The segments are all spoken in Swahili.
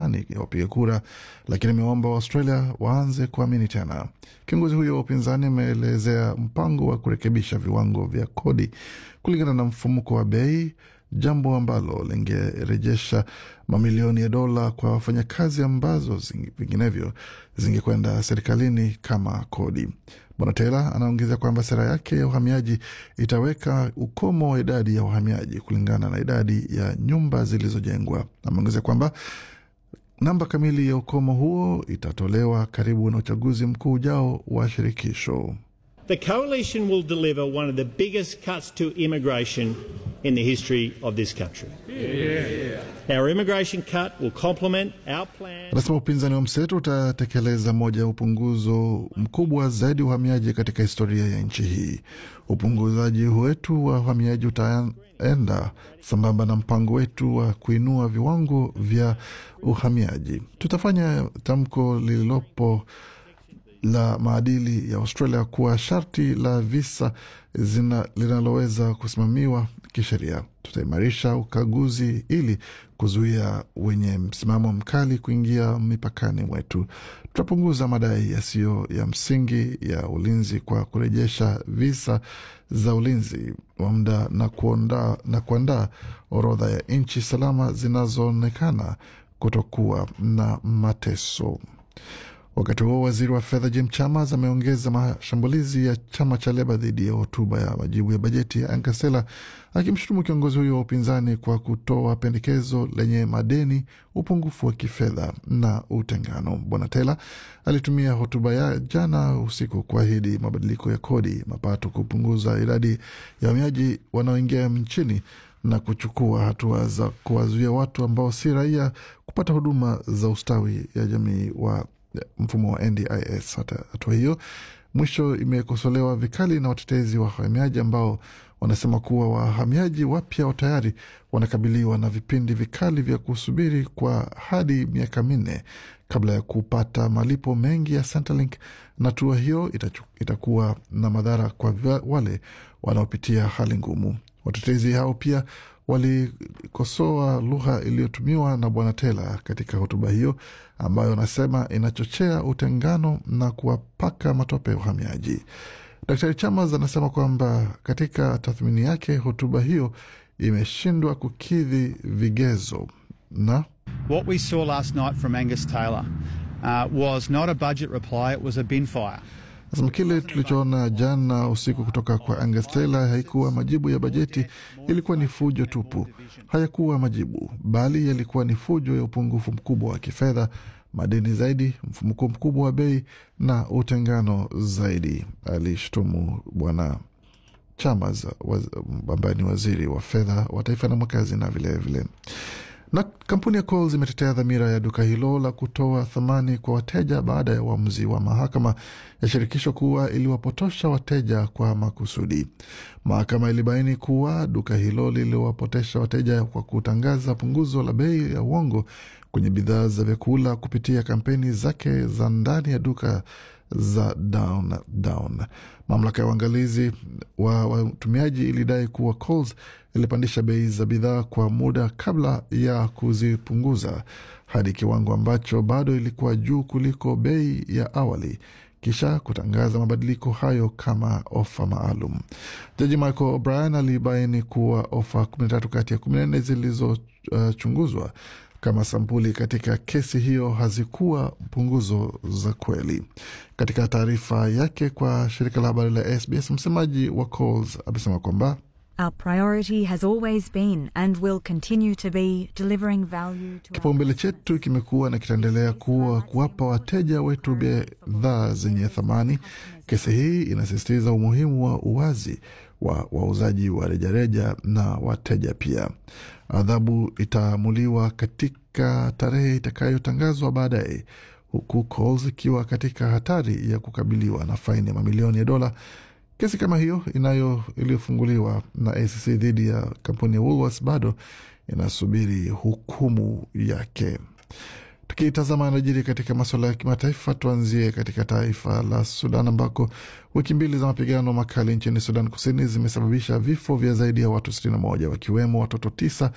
imani ya wapiga kura, lakini ameomba Waaustralia waanze kuamini tena. Kiongozi huyo wa upinzani ameelezea mpango wa kurekebisha viwango vya kodi kulingana na mfumuko wa bei, jambo ambalo lingerejesha mamilioni ya dola kwa wafanyakazi ambazo zingi- vinginevyo zingekwenda serikalini kama kodi. Bwana Taylor anaongeza kwamba sera yake ya uhamiaji itaweka ukomo wa idadi ya wahamiaji kulingana na idadi ya nyumba zilizojengwa. Ameongeza kwamba namba kamili ya ukomo huo itatolewa karibu na uchaguzi mkuu ujao wa shirikisho. The coalition will deliver one of the biggest cuts to immigration in the history of this country. Our immigration cut will complement our plan. Anasema upinzani wa mseto utatekeleza moja ya upunguzo mkubwa zaidi wa uhamiaji katika historia ya nchi hii. Upunguzaji wetu wa uhamiaji utaenda sambamba na mpango wetu wa kuinua viwango vya uhamiaji. Tutafanya tamko lililopo la maadili ya Australia kuwa sharti la visa zina, linaloweza kusimamiwa kisheria. Tutaimarisha ukaguzi ili kuzuia wenye msimamo mkali kuingia mipakani mwetu. Tutapunguza madai yasiyo ya msingi ya ulinzi kwa kurejesha visa za ulinzi wa muda na kuonda, na kuandaa orodha ya nchi salama zinazoonekana kutokuwa na mateso. Wakati huo waziri wa fedha Jim Chalmers ameongeza mashambulizi ya chama cha Leba dhidi ya hotuba ya majibu ya bajeti ya Ankasela, akimshutumu kiongozi huyo wa upinzani kwa kutoa pendekezo lenye madeni, upungufu wa kifedha na utengano. Bwana Taylor alitumia hotuba ya jana usiku kuahidi mabadiliko ya kodi, mapato, kupunguza idadi ya wahamiaji wanaoingia nchini na kuchukua hatua za kuwazuia watu ambao si raia kupata huduma za ustawi ya jamii wa mfumo wa NDIS. Hata hatua hiyo mwisho imekosolewa vikali na watetezi wa wahamiaji ambao wanasema kuwa wahamiaji wapya tayari wanakabiliwa na vipindi vikali vya kusubiri kwa hadi miaka minne kabla ya kupata malipo mengi ya Centrelink, na hatua hiyo itachu, itakuwa na madhara kwa vya- wale wanaopitia hali ngumu. Watetezi hao pia walikosoa lugha iliyotumiwa na Bwana Taylor katika hotuba hiyo ambayo anasema inachochea utengano na kuwapaka matope ya uhamiaji. Daktari Chalmers anasema kwamba katika tathmini yake hotuba hiyo imeshindwa kukidhi vigezo na What we saw last night from Angus Taylor uh, was not a budget reply, it was a bin fire. Nasema kile tulichoona jana usiku kutoka kwa Angus Taylor haikuwa majibu ya bajeti, ilikuwa ni fujo tupu. Hayakuwa majibu, bali yalikuwa ni fujo ya upungufu mkubwa wa kifedha, madeni zaidi, mfumuko mkubwa wa bei na utengano zaidi, alishtumu Bwana Chalmers waz- ambaye ni waziri wa fedha wa taifa na mwakazi na vilevile vile. Na kampuni ya Coles imetetea dhamira ya duka hilo la kutoa thamani kwa wateja baada ya uamuzi wa mahakama ya shirikisho kuwa iliwapotosha wateja kwa makusudi. Mahakama ilibaini kuwa duka hilo liliwapotesha wateja kwa kutangaza punguzo la bei ya uongo kwenye bidhaa za vyakula kupitia kampeni zake za ndani ya duka za down down. Mamlaka ya uangalizi wa watumiaji ilidai kuwa Coles ilipandisha bei za bidhaa kwa muda kabla ya kuzipunguza hadi kiwango ambacho bado ilikuwa juu kuliko bei ya awali kisha kutangaza mabadiliko hayo kama ofa maalum. Jaji Michael O'Brien alibaini kuwa ofa 13 kati ya 14 zilizochunguzwa uh, kama sampuli katika kesi hiyo hazikuwa punguzo za kweli. Katika taarifa yake kwa shirika la habari la SBS, msemaji wa Coles amesema kwamba Our priority has always been and will continue to be delivering value to our Kipaumbele chetu kimekuwa na kitaendelea kuwa kuwapa wateja wetu bidhaa zenye thamani. Kesi hii inasisitiza umuhimu wa uwazi wa wauzaji wa rejareja na wateja pia. Adhabu itaamuliwa katika tarehe itakayotangazwa baadaye, huku Coles ikiwa katika hatari ya kukabiliwa na faini ya mamilioni ya dola. Kesi kama hiyo inayo iliyofunguliwa na ACC dhidi ya kampuni ya Woolworths bado inasubiri hukumu yake. Tukitazama yanayojiri katika masuala ya kimataifa, tuanzie katika taifa la Sudan ambako wiki mbili za mapigano makali nchini Sudan Kusini zimesababisha vifo vya zaidi ya watu 61 wakiwemo watoto tisa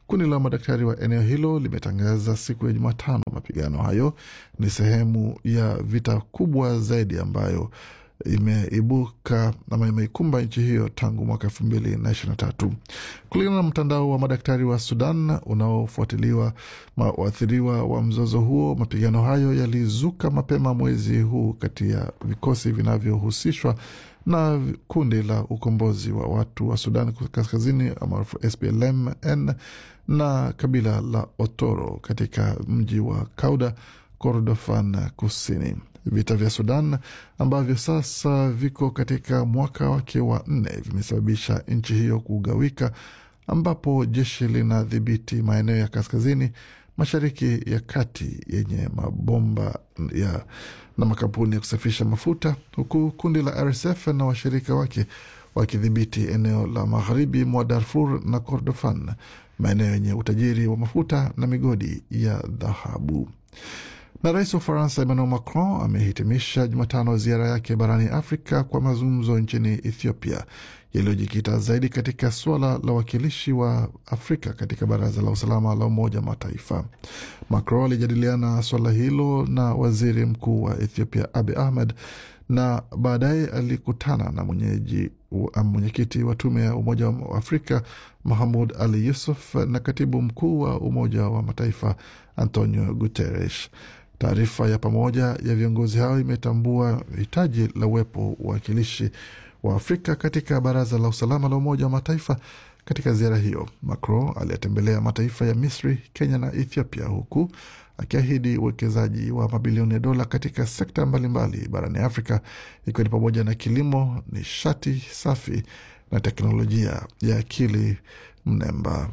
Kundi la madaktari wa eneo hilo limetangaza siku ya Jumatano mapigano hayo ni sehemu ya vita kubwa zaidi ambayo imeibuka ama imeikumba nchi hiyo tangu mwaka elfu mbili na ishirini na tatu kulingana na mtandao wa madaktari wa Sudan unaofuatiliwa waathiriwa wa mzozo huo. Mapigano hayo yalizuka mapema mwezi huu kati ya vikosi vinavyohusishwa na kundi la ukombozi wa watu wa Sudan kaskazini maarufu SPLM-N na kabila la Otoro katika mji wa Kauda, Kordofan kusini. Vita vya Sudan ambavyo sasa viko katika mwaka wake wa nne vimesababisha nchi hiyo kugawika, ambapo jeshi linadhibiti maeneo ya kaskazini mashariki ya kati yenye mabomba ya na makampuni ya kusafirisha mafuta, huku kundi la RSF na washirika wake wakidhibiti eneo la magharibi mwa Darfur na Kordofan, maeneo yenye utajiri wa mafuta na migodi ya dhahabu. Na rais wa Ufaransa Emmanuel Macron amehitimisha Jumatano ziara yake barani Afrika kwa mazungumzo nchini Ethiopia yaliyojikita zaidi katika suala la uwakilishi wa Afrika katika Baraza la Usalama la Umoja wa Mataifa. Macron alijadiliana suala hilo na waziri mkuu wa Ethiopia Abiy Ahmed na baadaye alikutana na mwenyeji mwenyekiti wa tume ya Umoja wa Afrika Mahamud Ali Yusuf na katibu mkuu wa Umoja wa Mataifa Antonio Guterres. Taarifa ya pamoja ya viongozi hao imetambua hitaji la uwepo wa wakilishi wa Afrika katika Baraza la Usalama la Umoja wa Mataifa. Katika ziara hiyo, Macron aliyetembelea mataifa ya Misri, Kenya na Ethiopia, huku akiahidi uwekezaji wa mabilioni ya dola katika sekta mbalimbali barani Afrika, ikiwa ni pamoja na kilimo, nishati safi na teknolojia ya akili mnemba.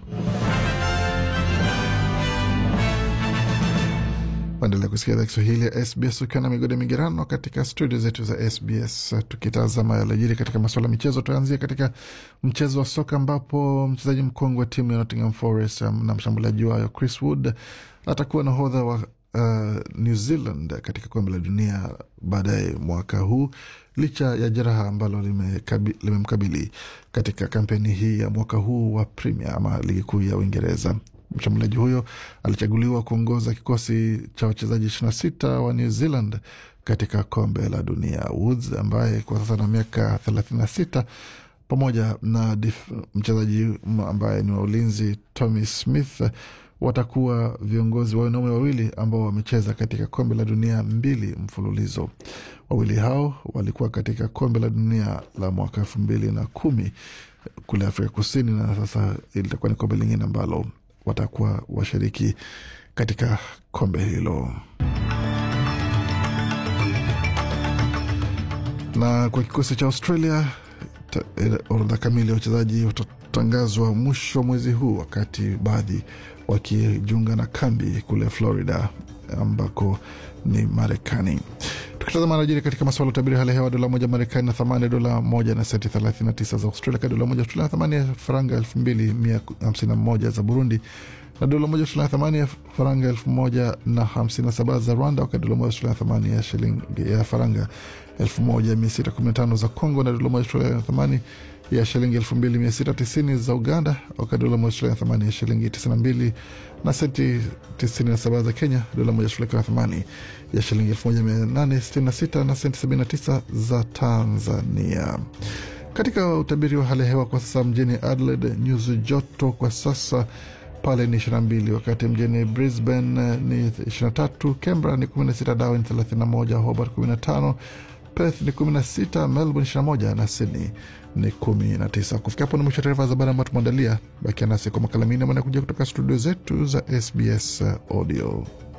Waendelea kusikia idhaa Kiswahili ya SBS ukiwa na migode migerano katika studio zetu za SBS, tukitazama yaliyojiri katika masuala ya michezo. Tuanzie katika mchezo wa soka ambapo mchezaji mkongwe wa timu ya Nottingham Forest na mshambuliaji wayo Chris Wood atakuwa nahodha wa uh, New Zealand katika kombe la dunia baadaye mwaka huu licha ya jeraha ambalo limemkabili lime katika kampeni hii ya mwaka huu wa Premier ama ligi kuu ya Uingereza. Mshambuliaji huyo alichaguliwa kuongoza kikosi cha wachezaji 26 wa New Zealand katika kombe la dunia. Woods ambaye kwa sasa na miaka 36 pamoja na mchezaji ambaye ni wa ulinzi Tommy Smith watakuwa viongozi wa wanaume wawili ambao wamecheza katika kombe la dunia mbili mfululizo. Wawili hao walikuwa katika kombe la dunia la mwaka elfu mbili na kumi kule Afrika Kusini, na sasa litakuwa ni kombe lingine ambalo watakuwa washiriki katika kombe hilo. Na kwa kikosi cha Australia, orodha kamili ya wachezaji watatangazwa mwisho wa mwezi huu, wakati baadhi wakijiunga na kambi kule Florida ambako ni Marekani. Tukitazama anajiri katika masuala ya utabiri hali ya hewa, dola moja Marekani na thamani ya dola moja na senti 39 za Australia, ka dola moja Australia na thamani ya faranga 2151 za Burundi, na dola moja Australia na thamani ya faranga 1057 za Rwanda, wakati dola moja Australia na thamani ya shilingi ya faranga 1615 za Congo, na dola moja Australia na thamani ya shilingi 2690 za Uganda, wakati dola moja Australia na thamani ya shilingi 92 na senti 97 za Kenya, dola moja Australia na thamani ya shilingi 1866 na senti 79 za Tanzania. Katika utabiri wa hali ya hewa kwa sasa, mjini Adelaide nyuzi joto kwa sasa pale ni 22, wakati mjini Brisbane ni 23, Canberra ni 16, Darwin 31, Hobart 15, Perth ni 16, Melbourne 21 na Sydney ni 19. Kufikia hapo ni mwisho taarifa za habari ambayo tumeandalia. Bakia nasi kwa makala mengine manakuja kutoka studio zetu za SBS Audio.